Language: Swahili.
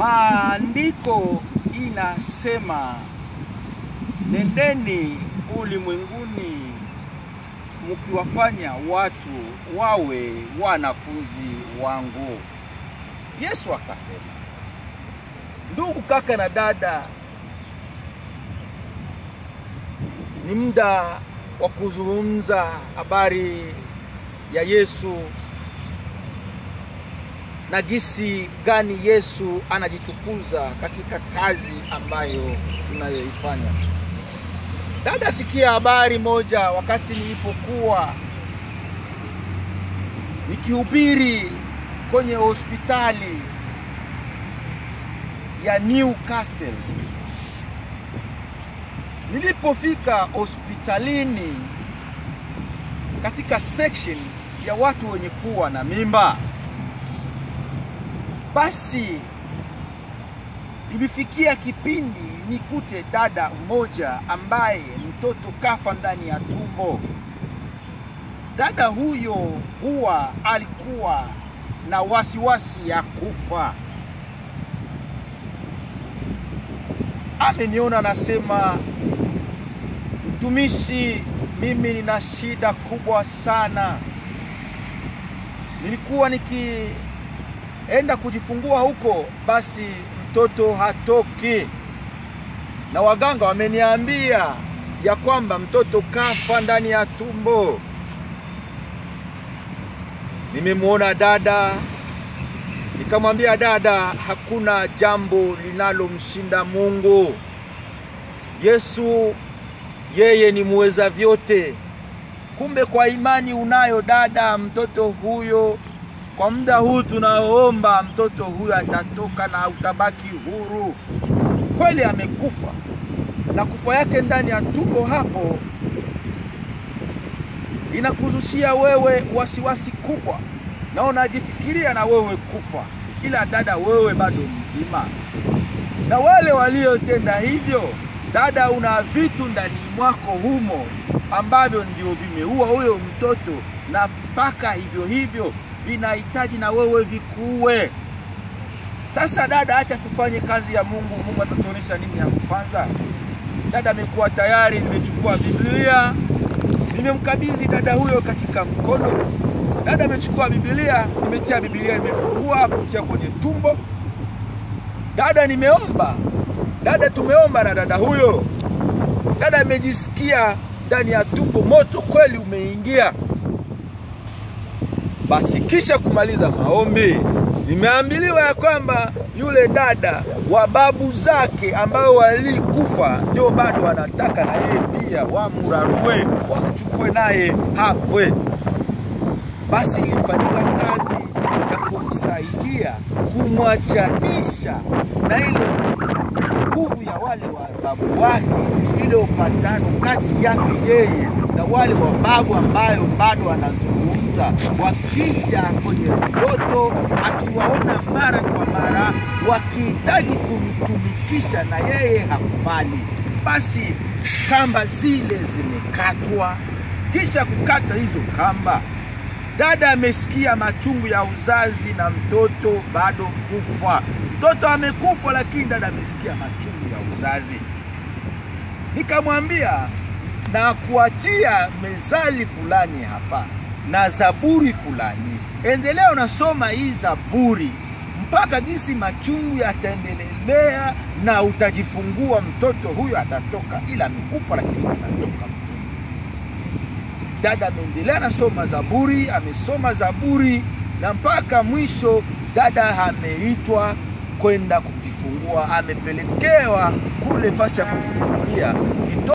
Maandiko inasema nendeni ulimwenguni mkiwafanya watu wawe wanafunzi wangu. Yesu akasema, ndugu kaka na dada, ni muda wa kuzungumza habari ya Yesu na jinsi gani Yesu anajitukuza katika kazi ambayo tunayoifanya. Dada, sikia habari moja. Wakati nilipokuwa nikihubiri kwenye hospitali ya Newcastle, nilipofika hospitalini katika section ya watu wenye kuwa na mimba, basi ilifikia kipindi nikute dada mmoja ambaye mtoto kafa ndani ya tumbo. Dada huyo huwa alikuwa na wasiwasi ya kufa. Ameniona anasema, mtumishi, mimi nina shida kubwa sana. Nilikuwa nikienda kujifungua huko, basi mtoto hatoki, na waganga wameniambia ya kwamba mtoto kafa ndani ya tumbo. Nimemwona dada, nikamwambia dada, hakuna jambo linalomshinda Mungu. Yesu yeye ni muweza vyote. Kumbe kwa imani unayo dada, mtoto huyo kwa muda huu tunaomba mtoto huyo atatoka na utabaki huru. Kweli amekufa, na kufa yake ndani ya tumbo hapo inakuzushia wewe wasiwasi kubwa, na unajifikiria na wewe kufa, ila dada, wewe bado mzima. Na wale waliotenda hivyo, dada, una vitu ndani mwako humo ambavyo ndio vimeua huyo mtoto, na mpaka hivyo hivyo vinahitaji na wewe vikuwe. Sasa dada, acha tufanye kazi ya Mungu. Mungu atatuonyesha nini ya kufanya. Dada amekuwa tayari, nimechukua Biblia, nimemkabidhi dada huyo katika mkono. Dada amechukua Biblia, nimetia Biblia, nimefungua kutia kwenye tumbo. Dada, nimeomba. Dada, tumeomba na dada huyo. Dada amejisikia ndani ya tumbo, moto kweli umeingia. Basi kisha kumaliza maombi, nimeambiliwa ya kwamba yule dada wa babu zake ambao walikufa ndio bado wanataka na yeye pia wamrarue, wamchukue naye hafwe. Basi ilifanyika kazi ya kumsaidia kumwachanisha na ile nguvu ya wale wa babu wake, ile upatano kati yake yeye na wale wa babu ambayo bado wanazungumza, wakija kwenye ndoto, akiwaona mara kwa mara, wakihitaji kumtumikisha na yeye hakubali. Basi kamba zile zimekatwa. Kisha kukata hizo kamba, dada amesikia machungu ya uzazi na mtoto bado kufa. Mtoto amekufa, lakini dada amesikia machungu ya uzazi. Nikamwambia na kuachia mezali fulani hapa na zaburi fulani, endelea unasoma hii zaburi mpaka jinsi machungu yataendelea na utajifungua, mtoto huyo atatoka, ila amekufa lakini atatoka. Dada ameendelea anasoma zaburi, amesoma zaburi na mpaka mwisho dada ameitwa kwenda kujifungua, amepelekewa kule fasi ya kujifungulia.